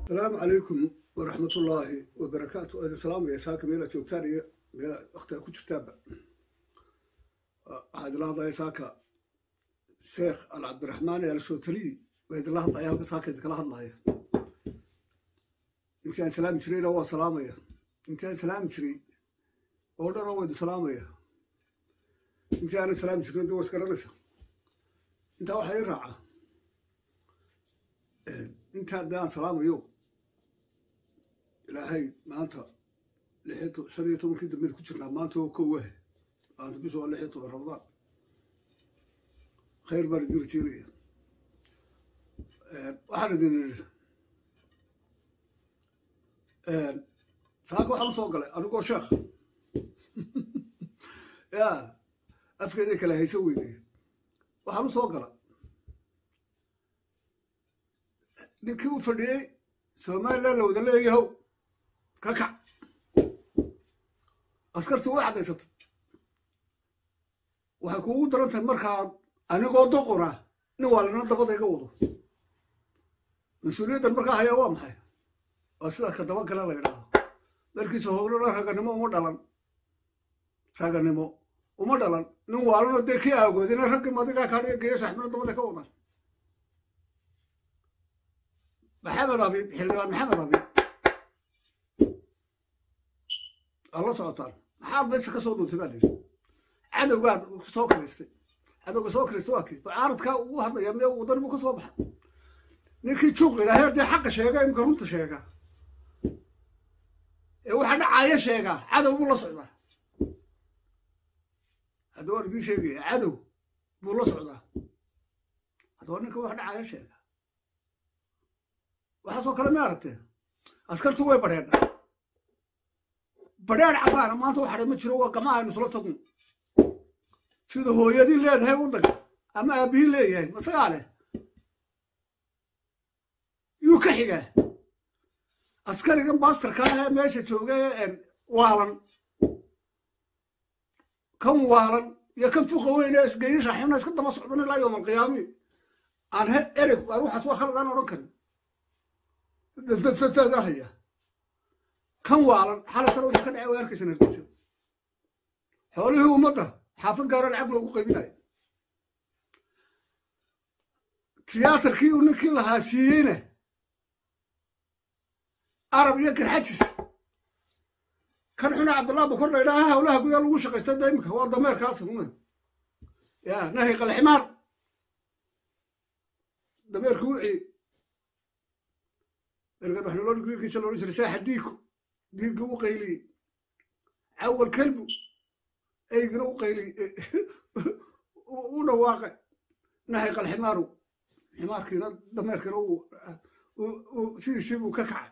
asalaamu calaykum waraxmatullaahi wabarakaatu idin salaamaya saaka meela joogtaan iyo meela waktiga ku jirtaanba waxaa idinla hadlaya saaka sheekh al cabdiraxmaan ee alshootaliyi baa idinla hadlaya halka saaka idinkala hadlaya intii aan salaami jirayna waa salaamaya intii aan salaami jiray oo dhan oo waa idin salaamaya intii aanan salaami jirin de waa isgaranaysa intaa waxaa ii raaca intaa de aan salaamayo ilaahay maanta shan iyo tobankii dambeyn ku jirnaa maanta oo kow ah maanta bisha waa lix iyo toban ramadaan khayr baan idin rajeynaya waxaan idin idhi saaka waxaan usoo galay anigoo sheekh ya afkeeday kale hayso weynay waxaan usoo gala ninkii u fadhiyey somalilan la wada leeyahow ka kac askartii way caddaysatay waxay kuugu daran tahay markaa anigoo doqona nin waalina dabada iga wado mas-uuliyaddan markaa hayaa waa maxay waa sidaa ka daba gale la ydhaahdo markiisa howlana raganimo uma dhalan raganimo uma dhalan nin waalano dee kii aagoodina raggii madigaa kaadhiga geeya saxmino dabada ka wadan maxamed abiib xildhibaan maxamed abiib aad la socotaan maxaad meesha ka soo dhuuntay baa layidhi cadowgaad soo kiristay cadowga soo kiristay waa kii mucaaradkaa ugu hadlaya mee wadan buu ka soo baxa ninkii juuq idhaahee dee xaqa sheega imika runta sheega ee waxa dhacaaya sheegaa cadow buu la socdaa hadda waan idiin sheegaya cadow buu la socdaa haddaba ninka wax dhacaaya sheega waxaasoo kale ma aragtee askartu way badheedha badheedh cabaana maanta waxadhay ma jiro waa gamaha aynu isla tagno sida hooyadii leedahay waddanka ama aabihii leeyahay masagaa leh yuu ka xigaa askarigan baastarkaa ee meesha jooga ee waalan kan waalan iyo kan tuqa weyn ee geeyi shaaxibna iska daba socdan ilaa yowm alqiyaami aan he ereg aan waxaas waa khalad aan odhan karin dadsadahaya kan waalan xalatana wuxuu ka dhacay way arkaysan hargeysa xoolihii ummadda xaafad gaara lacag loogu qaybinayo tiyaatarkii uu ninkii lahaa siiyeyna arab iyo garxajis kan xuna cabdullah bakor la ydhaha hawlaha gudaa lagu shaqaysta da imika waa dameerkaas una ya nahi qalximaar dameerka wuci ergan wax nolol wiilkiisa loodhan jiray saaxa diiku diigga u qayliyey cawal kelbu eygina u qayliyey u dhawaaqay nahay qalximaaru ximaarkiina dameerkiina sidiisii buu ka kacay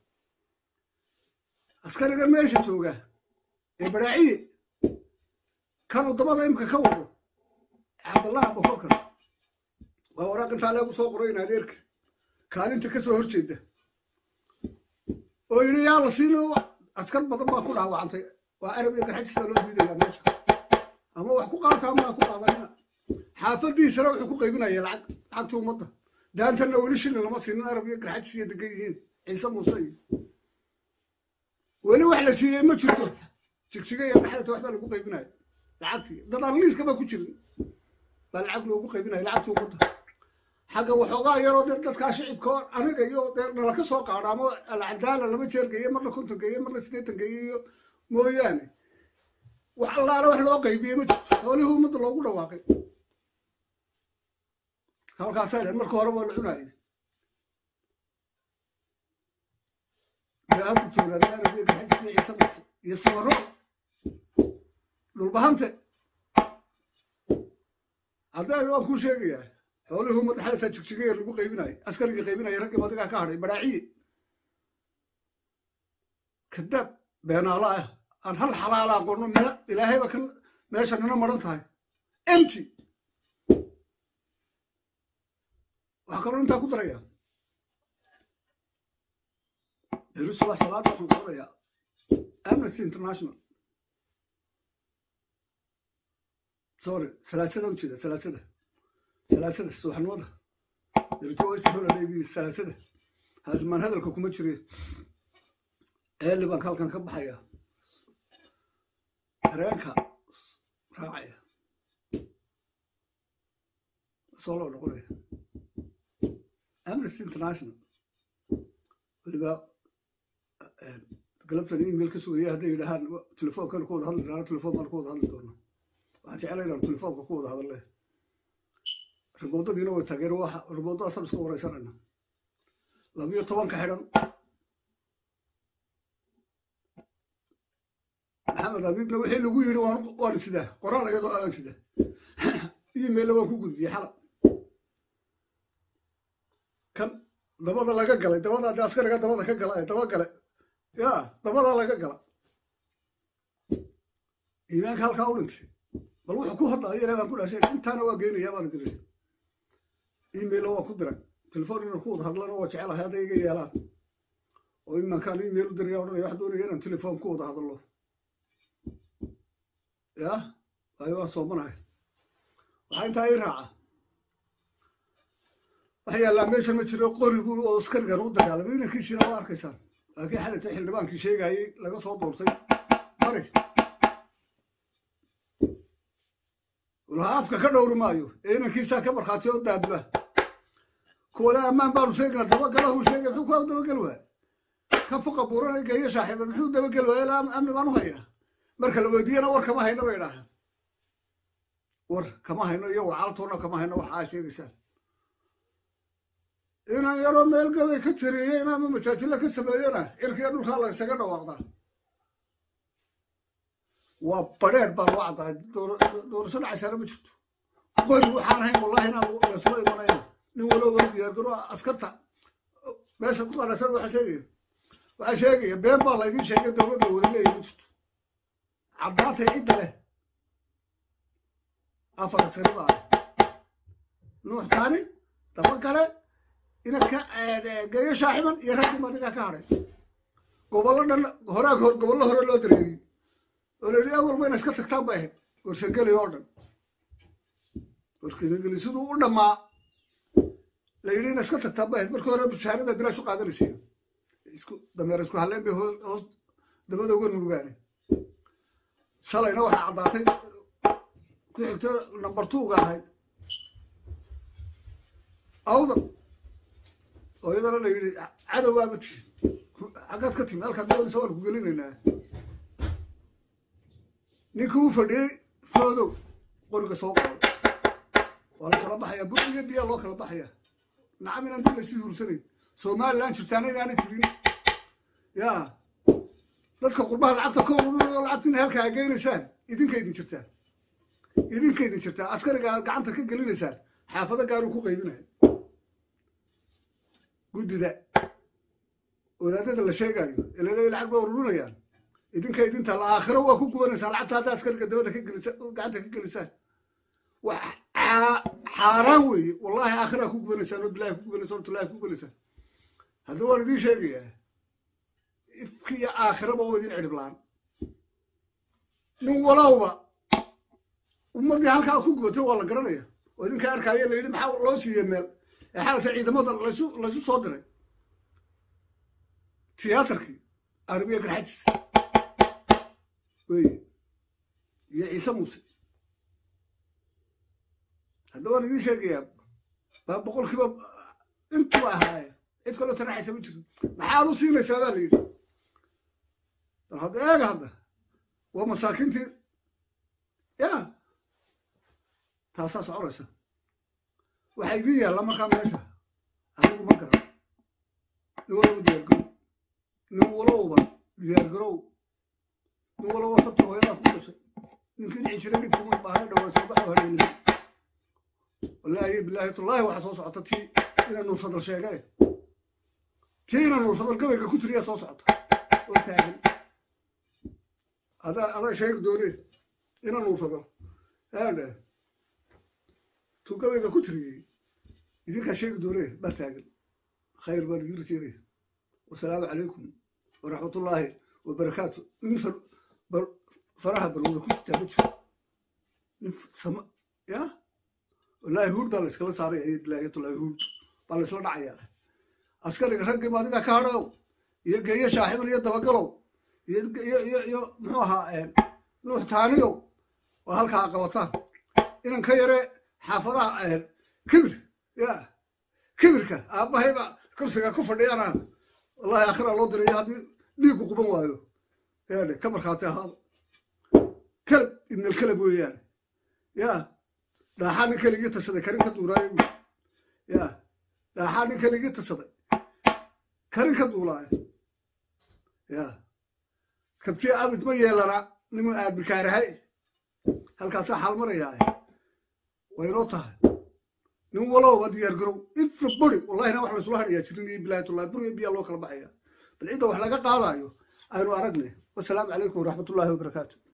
askariga meesha jooga ee baraaciye kanuu dabada imka ka wado cabdallaha bokorkan waa waraaq intaa leegu soo qoray in adeerka kaalinta ka soo hor jeeda oo yidhi yaa la siino askar badan baa ku dhaawacantay waa arab iyo garxajisbaa loo diidaya meesha ama wax ku qaata ama ha ku qaadanina xaafadiisana wuxuu ku qaybinaya lacag lacagta ummadda daantanna weli shilin lama siinin arab iyo garxajis iyo degan yihiin ciise muuse iyo weli wax la siiyey ma jirto jigjiga iyo dhaxlata waxbaa lagu qaybinaya lacagtii dad aan liiska ba ku jirin baa lacag loogu qaybinaya lacagta ummadda xagga waxoogaa yaroo de dadkaa shicibka oo aniga iyo dee nala ka soo qaadha ama alcadaala laba jeer geeye marna konton geeye marna siddeetan geeye iyo mooyaane wax allaala wax loo qaybiyey ma jirto xoolihii ummadda loogu dhawaaqay halkaasaa dhen marka hore waa la cunaayay hadda joogaan arabiya gaxajis iyo ciise mase iyo samaro dhulbahante haddaa waan kuu sheegayaa xoolihii ummadda xalataa jigjigayar lagu qaybinayo askarigii qaybinaya raggii madigaa ka hadhay baraaciye kadaab beenaalo ah aan hal xalaala aqoonno me ilaahayba kan meesha nina maran tahay empty waxaa kaloo intaa ku daraya jerusalem salaada waxaan qoranayaa amnesty international sorry salaasada ujeeda salaasada salaasada subaxnimada berito west holiday salaasada halmaan hadalka kuma jire eeli baan halkan ka baxaya tareenka raacaya soo loo noqonaya amnesty international weliba galabtan email ka sugaya hadday yidhahaan telefoonkan ku wada hadli doona telefoon baan ku wada hadli doona waxaan jeclay inaan telefoonka ku wada hadle riboodadiina way taageer waxa riboodadaasaan isku wareysanayna labiyo tobanka xidhan maxamed abiibna wixii lagu yidhi waan sidaa qoraal iyadoo aan sidaa emailla waan ku gudbiyey xala kan dabada laga galay dabada haddii askariga dabada ka gala daba gale ya dabada laga gala iimaanka halkaa u dhintay bal wuxuu ku hadlaayo ilaah baan ku dhashay intaana waa geenaya baan diray emailla waa ku diray telefoon inaan ku wada hadlana waa jecelahay hadday iga yeelaan oo imankaan email u diraya odhanaya wax doonaya inaan telefoon ku wada hadlo ya waayo waan soomanahay waxaa intaa ii raaca waxa yaallaa meeshan ma jiro qorigu oo askarigan u dagaalamay inankiisiina waa arkaysaan laakiin xalinta xildhibaankii sheegayey laga soo doortay mari walaha afka ka dhowri maayo ee inankiisaa ka markhaati oo daabula kuwale ammaan baanu sheegna dabagalahu sheegay muxuu ku dabagel waaya ka fuqa buuranay geeyo saaxiiba muxuu dabagel waaya ilaa amni baan u haynaa marka la weydiiyana war kama hayno bay idhaahaan war kama hayno iyo wacaaltoona kama hayno waxaa sheegaysaan inaan yaroo meel gabay ka tiriyey inaama majaajilla ka sameeyona cirkiga dhulkaa la ysaga dhawaaqdaa waa badheer baa loo caddaay doorasho dhacaysaana ma jirto qori waxaan ahayn wallahi inaan laysula imanayna nin walowba diyaargaro askarta meesha ku qanasada waxaa sheegaya waxaa sheegaya been baa laydin sheegay dowlad la wada leeyahy ma jirto caddaantay cidda leh afar askari baa ah nuux taani daba kale inanka geeyo shaaxiban iyo raggii madigaa ka hadhay gobollo dhan horaag hor gobollo hore loo dareeriyey oo la yidhi awal wayna iska tagtaan bay ahayd warsangeli oo dhan warsangeli siduu u dhammaa la yidhi ina iska tagtaan bay ahayd markii hore bushaarada bilaash u qaadanaysa isku dameer isku halleen bay hoos dabada uga nuugaane shalayna waxaa caddaatay ku xigto number twoga ahayd awdan oo iyadana la yidhi cadowgaaba tihi xaggaad ka timi halkaad doonaysa waan ku gelinaynaa ninkii u fadhiyey foodow qoriga soo qaado waa la kala baxayaa bur iyo biyaa loo kala baxayaa nacam inaan dib laysu hursanayn somalilan jirtaana inaanay jirin ya dadka qurbaha lacagta ka ururinayo lacagtina halkaa a geynaysaan idinka idin jirtaan idinka idin jirtaa askariga gacanta ka gelinaysaan xaafado gaaruu ku qaybinaya guddida wadaadada la sheegayo ee laleeya lacag bay ururinayaan idinka idinta la aakhiro waa ku gubanaysaa lacagta hadda askariga dabada ka gelisa gacanta ka gelisaan wax xaaraan weeye wallahi aakhiraa ku gubanaysaan oo bilahi ku gubanaysaan oo tullahi ku gubanaysaan hadda waan idiin sheegayaa ifka iyo aakhiraba waa idin cidhib la-aan nin walowba ummaddii halkaa ku gubatay waa la garanaya oo idinka arkaayo la yidhi maxaa loo siiyey meel ee xalata ciidamada laysu laysu soo diray tiyaatarkii arabiya garxajis weye iyo ciise muuse hadda waan idiin sheegayaa baa boqolkiiba intuba ahaaye cid kaloo taraxaysa ma jirin maxaad u siinaysaa baa la yidhi bal hadda eega hadda waa masaakiintii ya taasaa soconaysa waxaa idiin yaalla markaa meesha anigu ma garan nin walowba diyaargarow nin walowba diyaargarow nin walowba tabta hooyadaa ku dhashay ninkii dhici jiray dhibkuma baahna dhowaa soo baxo hareelima wallaahi bilaahi tullaahi waxaa soo socota tii ina nuursadal sheegay tii ina nuursadal gabayga ku tiriyaa soo socota oo taagan adaa adaa sheegi doonee ina nuursadal aadhe tuu gabayga ku tiriyey idinkaa sheegi doonee baa taagan khayr baan idin rajeynaya wasalaamu calaykum waraxmatullaahi wabarakaatu nin faraha barwada ku sitaa ma jiro nin sama ya wallaahi huud baa la iskala saaray ayay bilaayatullaahi huud baa la isla dhacayaa askariga raggii maadiga ka hadhayow iyo geeyo shaaxiban iyo dabagalow iyo iyo iyo iyo muxuu ahaa nuux taaniyow oo halkaa qabataan inan ka yare xaafadaha kibir ya kibirka aabbahayba kursiga ku fadhiyana wallahi aakhira loo dirayo haddii dhiiggu quban waayo yaadhe ka markhaati ahaado kelab ibnalkelab weeyaane ya dhaaxaa nin keligii tashaday karin ka duuraayo wy ya dhaaxaa nin keligii tashaday karin ka duulaayo ya kabtiya abid ma yeelana nimu aadbikaarahay halkaasaa xaal marayaa waynoo tahay nin walowba diyaar garow everybody wallahina wax laysula hadhayaa jirin iyo bilaayatullahi buriya biyaa loo kala baxaya bal cidda wax laga qaadayo aynu aragne wasalaamu calaykum waraxmatullahi wabarakaatu